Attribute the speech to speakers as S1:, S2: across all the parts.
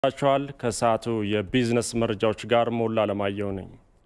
S1: ቸዋል ከሰዓቱ የቢዝነስ መረጃዎች ጋር ሞላ አለማየሁ ነኝ።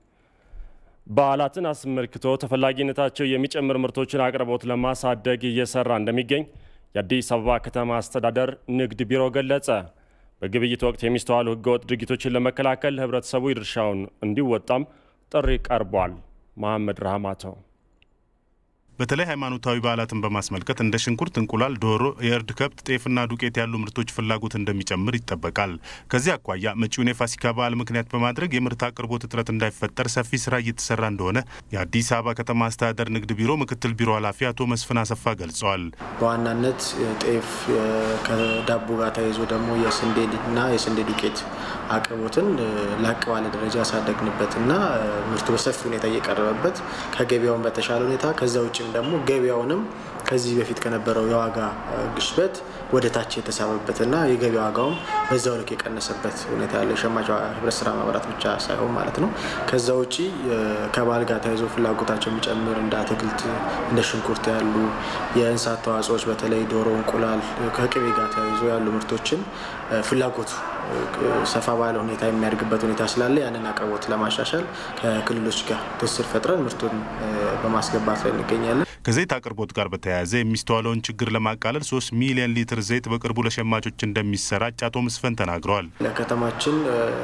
S1: በዓላትን አስመልክቶ ተፈላጊነታቸው የሚጨምር ምርቶችን አቅርቦት ለማሳደግ እየሰራ እንደሚገኝ የአዲስ አበባ ከተማ አስተዳደር ንግድ ቢሮ ገለጸ። በግብይት ወቅት የሚስተዋሉ ሕገወጥ ድርጊቶችን ለመከላከል ህብረተሰቡ የድርሻውን እንዲወጣም ጥሪ ቀርቧል። መሐመድ ረህማተው
S2: በተለይ ሃይማኖታዊ በዓላትን በማስመልከት እንደ ሽንኩርት፣ እንቁላል፣ ዶሮ፣ የእርድ ከብት፣ ጤፍና ዱቄት ያሉ ምርቶች ፍላጎት እንደሚጨምር ይጠበቃል። ከዚህ አኳያ መጪውን የፋሲካ በዓል ምክንያት በማድረግ የምርት አቅርቦት እጥረት እንዳይፈጠር ሰፊ ስራ እየተሰራ እንደሆነ የአዲስ አበባ ከተማ አስተዳደር ንግድ ቢሮ ምክትል ቢሮ ኃላፊ አቶ መስፍን አሰፋ ገልጸዋል።
S3: በዋናነት ጤፍ ከዳቦ ጋር ተያይዞ ደግሞ የስንዴና የስንዴ ዱቄት አቅርቦትን ላቅ ባለ ደረጃ ያሳደግንበትና ምርቱ በሰፊ ሁኔታ እየቀረበበት ከገበያውን በተሻለ ሁኔታ ከዛ ውጭ ደግሞ ገበያውንም ከዚህ በፊት ከነበረው የዋጋ ግሽበት ወደ ታች የተሳበበትና የገበያ ዋጋውም በዛው ልክ የቀነሰበት ሁኔታ ያለ የሸማች ህብረት ስራ ማህበራት ብቻ ሳይሆን ማለት ነው። ከዛ ውጭ ከበዓል ጋር ተያይዞ ፍላጎታቸው የሚጨምር እንደ አትክልት፣ እንደ ሽንኩርት ያሉ የእንስሳት ተዋጽኦዎች በተለይ ዶሮ፣ እንቁላል ከቅቤ ጋር ተያይዞ ያሉ ምርቶችን ፍላጎቱ ሰፋ ባለ ሁኔታ የሚያድግበት ሁኔታ ስላለ ያንን አቅርቦት ለማሻሻል ከክልሎች ጋር ትስስር ፈጥረን ምርቱን በማስገባት ላይ እንገኛለን።
S2: ከዘይት አቅርቦት ጋር በተያያዘ የሚስተዋለውን ችግር ለማቃለል ሶስት ሚሊዮን ሊትር ዘይት በቅርቡ ለሸማቾች እንደሚሰራጭ አቶ መስፈን ተናግረዋል።
S3: ለከተማችን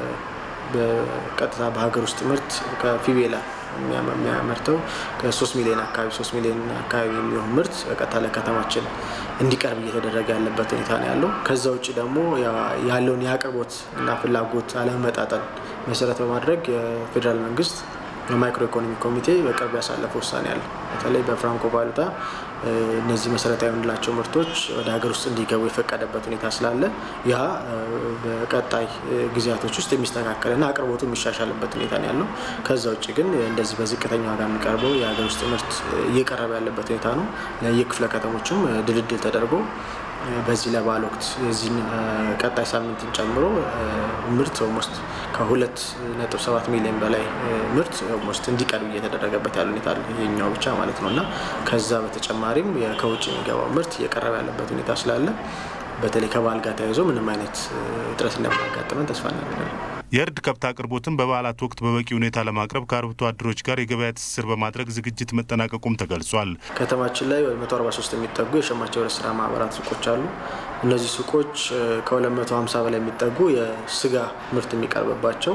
S3: በቀጥታ በሀገር ውስጥ ምርት ከፊቤላ የሚያመርተው ከሶስት ሚሊዮን አካባቢ ሶስት ሚሊዮን አካባቢ የሚሆን ምርት በቀጥታ ለከተማችን እንዲቀርብ እየተደረገ ያለበት ሁኔታ ነው ያለው። ከዛ ውጭ ደግሞ ያለውን የአቅርቦት እና ፍላጎት አለመመጣጠን መሰረት በማድረግ የፌዴራል መንግስት የማይክሮ ኢኮኖሚ ኮሚቴ በቅርብ ያሳለፈ ውሳኔ አለ። በተለይ በፍራንኮ ቫሉታ እነዚህ መሰረታዊ የምንላቸው ምርቶች ወደ ሀገር ውስጥ እንዲገቡ የፈቀደበት ሁኔታ ስላለ ያ በቀጣይ ጊዜያቶች ውስጥ የሚስተካከልና አቅርቦቱ የሚሻሻልበት ሁኔታ ነው ያለው። ከዛ ውጭ ግን እንደዚህ በዝቅተኛ ዋጋ የሚቀርበው የሀገር ውስጥ ምርት እየቀረበ ያለበት ሁኔታ ነው። የክፍለ ከተሞችም ድልድል ተደርጎ በዚህ ለበዓል ወቅት የዚህን ቀጣይ ሳምንትን ጨምሮ ምርት ኦልሞስት ከሁለት ነጥብ ሰባት ሚሊዮን በላይ ምርት ኦልሞስት እንዲቀርብ እየተደረገበት ያለ ሁኔታ አለ። ይሄኛው ብቻ ማለት ነው እና ከዛ በተጨማሪም ከውጭ የሚገባው ምርት እየቀረበ ያለበት ሁኔታ ስላለ በተለይ ከበዓል ጋር ተያይዞ ምንም አይነት እጥረት እንደማያጋጥመን ተስፋ እናደርጋለን።
S2: የእርድ ከብት አቅርቦትን በበዓላት ወቅት በበቂ ሁኔታ ለማቅረብ ከአርብቶ አደሮች ጋር የገበያ ትስስር በማድረግ ዝግጅት መጠናቀቁም ተገልጿል።
S3: ከተማችን ላይ ወደ 143 የሚጠጉ የሸማች ህብረት ስራ ማህበራት ሱቆች አሉ። እነዚህ ሱቆች ከ250 በላይ የሚጠጉ የስጋ ምርት የሚቀርብባቸው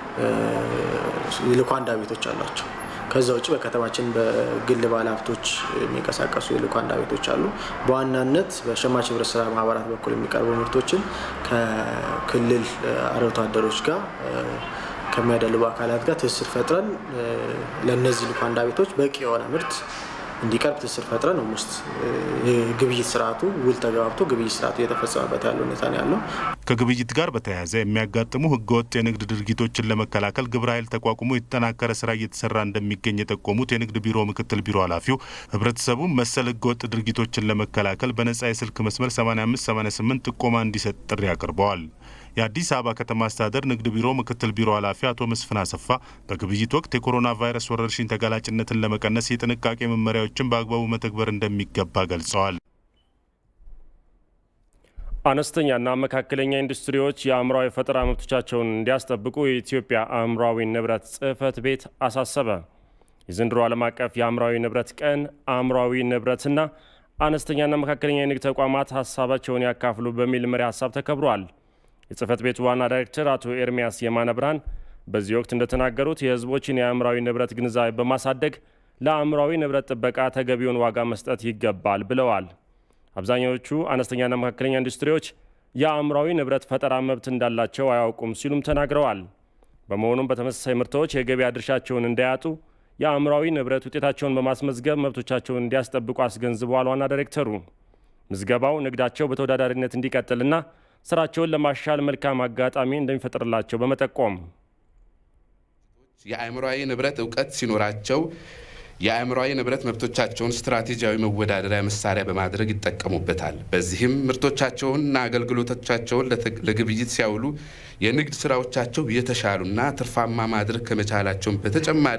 S3: የልኳንዳ ቤቶች አሏቸው። ከዛ ውጭ በከተማችን በግል ባለ ሀብቶች የሚንቀሳቀሱ የልኳንዳ ቤቶች አሉ። በዋናነት በሸማች ህብረት ስራ ማህበራት በኩል የሚቀርቡ ምርቶችን ከክልል አርብቶ አደሮች ጋር ከሚያደልቡ አካላት ጋር ትስስር ፈጥረን ለእነዚህ ልኳንዳ ቤቶች በቂ የሆነ ምርት እንዲቀርብ ትስስር ፈጥረን ውስጥ የግብይት ስርዓቱ ውል ተገባብቶ ግብይት ስርዓቱ እየተፈጸመበት ያለ ሁኔታ ነው ያለው።
S2: ከግብይት ጋር በተያያዘ የሚያጋጥሙ ህገወጥ የንግድ ድርጊቶችን ለመከላከል ግብረ ኃይል ተቋቁሞ የተጠናከረ ስራ እየተሰራ እንደሚገኝ የጠቆሙት የንግድ ቢሮ ምክትል ቢሮ ኃላፊው ህብረተሰቡ መሰል ህገወጥ ድርጊቶችን ለመከላከል በነጻ የስልክ መስመር 8588 ጥቆማ እንዲሰጥ ጥሪ አቅርበዋል። የአዲስ አበባ ከተማ አስተዳደር ንግድ ቢሮ ምክትል ቢሮ ኃላፊ አቶ መስፍን አሰፋ በግብይት ወቅት የኮሮና ቫይረስ ወረርሽኝ ተጋላጭነትን ለመቀነስ የጥንቃቄ መመሪያዎችን በአግባቡ መተግበር እንደሚገባ ገልጸዋል።
S1: አነስተኛና መካከለኛ ኢንዱስትሪዎች የአእምሯዊ ፈጠራ መብቶቻቸውን እንዲያስጠብቁ የኢትዮጵያ አእምሯዊ ንብረት ጽሕፈት ቤት አሳሰበ። የዘንድሮ ዓለም አቀፍ የአእምሯዊ ንብረት ቀን አእምሯዊ ንብረትና አነስተኛና መካከለኛ የንግድ ተቋማት ሀሳባቸውን ያካፍሉ በሚል መሪ ሀሳብ ተከብሯል። የጽህፈት ቤቱ ዋና ዳይሬክተር አቶ ኤርሚያስ የማነ ብርሃን በዚህ ወቅት እንደተናገሩት የሕዝቦችን የአእምሯዊ ንብረት ግንዛቤ በማሳደግ ለአእምሯዊ ንብረት ጥበቃ ተገቢውን ዋጋ መስጠት ይገባል ብለዋል። አብዛኛዎቹ አነስተኛና መካከለኛ ኢንዱስትሪዎች የአእምሯዊ ንብረት ፈጠራ መብት እንዳላቸው አያውቁም ሲሉም ተናግረዋል። በመሆኑም በተመሳሳይ ምርቶች የገበያ ድርሻቸውን እንዳያጡ የአእምሯዊ ንብረት ውጤታቸውን በማስመዝገብ መብቶቻቸውን እንዲያስጠብቁ አስገንዝበዋል። ዋና ዳይሬክተሩ ምዝገባው ንግዳቸው በተወዳዳሪነት እንዲቀጥልና ስራቸውን ለማሻል መልካም አጋጣሚ እንደሚፈጥርላቸው በመጠቆም
S4: የአእምሯዊ ንብረት እውቀት ሲኖራቸው የአእምሯዊ ንብረት መብቶቻቸውን ስትራቴጂያዊ መወዳደሪያ መሳሪያ በማድረግ ይጠቀሙበታል። በዚህም ምርቶቻቸውንና አገልግሎቶቻቸውን ለግብይት ሲያውሉ የንግድ ስራዎቻቸው የተሻሉና ትርፋማ ማድረግ ከመቻላቸውን በተጨማሪ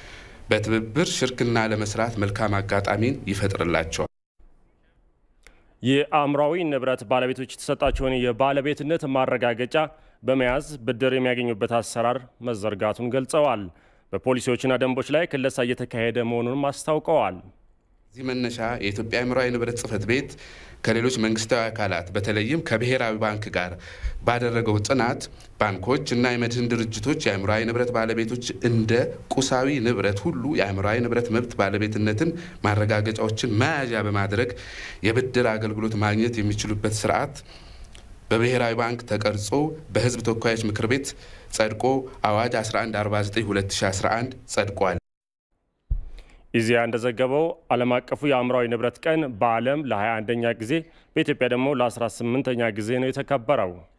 S4: በትብብር ሽርክና ለመስራት መልካም አጋጣሚን ይፈጥርላቸዋል።
S1: የአእምሯዊ ንብረት ባለቤቶች የተሰጣቸውን የባለቤትነት ማረጋገጫ በመያዝ ብድር የሚያገኙበት አሰራር መዘርጋቱን ገልጸዋል። በፖሊሲዎችና ደንቦች ላይ ክለሳ እየተካሄደ መሆኑንም አስታውቀዋል።
S4: እዚህ መነሻ የኢትዮጵያ አእምሯዊ ንብረት ጽሕፈት ቤት ከሌሎች መንግስታዊ አካላት በተለይም ከብሔራዊ ባንክ ጋር ባደረገው ጥናት ባንኮች እና የመድህን ድርጅቶች የአእምሯዊ ንብረት ባለቤቶች እንደ ቁሳዊ ንብረት ሁሉ የአእምሯዊ ንብረት መብት ባለቤትነትን ማረጋገጫዎችን መያዣ በማድረግ የብድር አገልግሎት ማግኘት የሚችሉበት ስርዓት በብሔራዊ ባንክ ተቀርጾ በሕዝብ ተወካዮች ምክር ቤት ጸድቆ አዋጅ 1149/2011 ጸድቋል።
S1: ኢዜአ እንደዘገበው ዓለም አቀፉ የአእምሯዊ ንብረት ቀን በዓለም ለ21ኛ ጊዜ በኢትዮጵያ ደግሞ ለ18ኛ ጊዜ ነው የተከበረው።